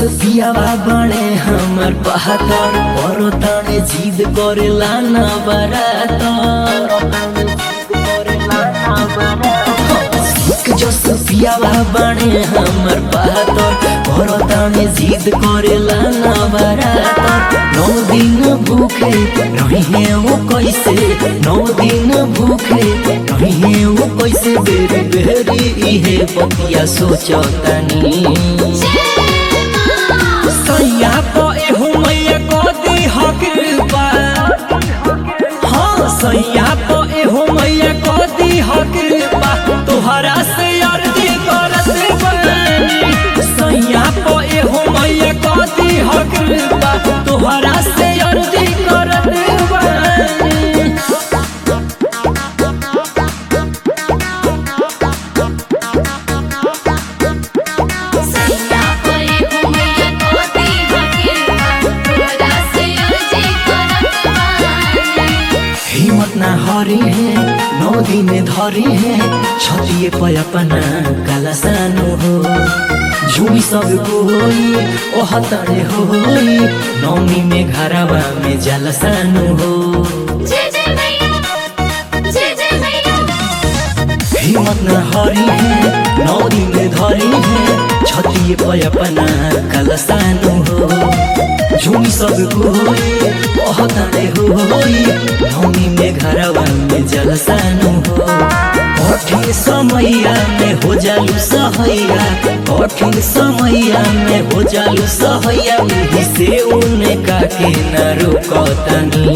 पियावा बने हमर बहादुर बड़ो ताने जिद करेला ना बरातर जस पियावा बने हमर बहादुर बड़ो ताने जिद करेला ना बरातर नौ दिन भूखे रही है वो कैसे नौ दिन भूखे रही है वो कैसे बेरी बेरी इहे बतिया सोचतानी सैया तो एहू मैया को दी हकृपा हाँ सैया तो एहू मैया को दी हकृपा तोहरा से अर्जी करत बानी सैया तो एहू मैया को दी हकृपा तोहरा से अर्जी करत बानी सैया कोई घुमैया कोती हकीर तोरा से अर्जी करत बानी हिम्मत ना हरी है नौ दिन धरी है छतिए पे अपना काला सानो हो झूमी सब कोई ओह तड़े होई नौमी में घरवा में जल सानो हो जय जय मैया जय जय मैया हिम्मत ना हरी है नौ दिन धरी है छतिए पे अपना काला सानो हो झूमी सब कोई ओह तड़े होई नौमी में घरवा में जल सानो हो कठिन समैया में हो जालू सहैया कठिन समैया में हो जालू सहैया विधि से उनका के न रोकतनी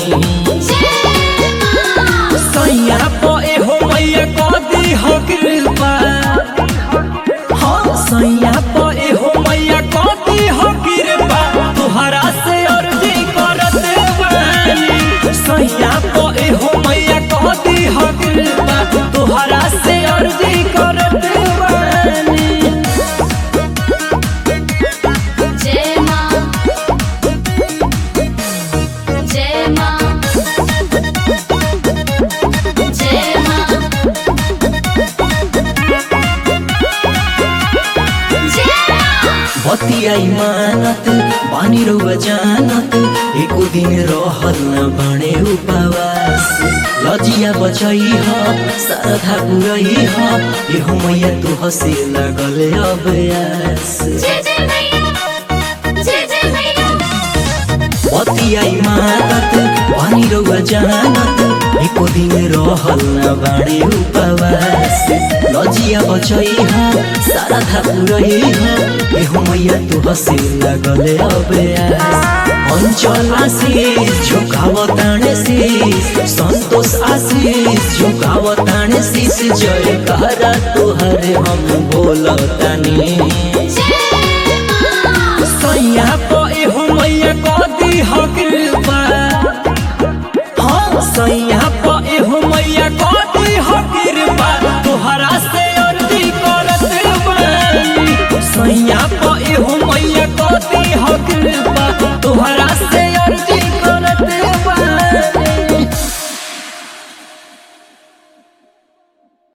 सैया तो एहो मैया को दी हो कृपा हाँ सैया तो एहो मैया को दी हो कृपा तुहरा से अर्जी करत बानी सैया तो एहो मैया को दी हो कृपा तुहरा से अर्जी करत बानी जय मां जय मां जय मां जय मां बतियाई मानत बानी रउआ जानत एको दिन रहल न बने उपवास लजिया बचई ह सरधा पुरई ह एहो मैया तू हसे लगल अभ्यास जय जय मैया जय जय मैया बतियाई मानत बानी रउआ जानत एको दिन रहल न बने उपवास लजिया बचई ह सरधा पुरई ह एहो मैया तू हसे लगल अभ्यास অঞ্চল আশিস ঝোঁকাবতানে শীষ সন্তোষ আশিস ঝোঁকাবতানে শীষ জয় কারা তোহরে হম बोलतानी जय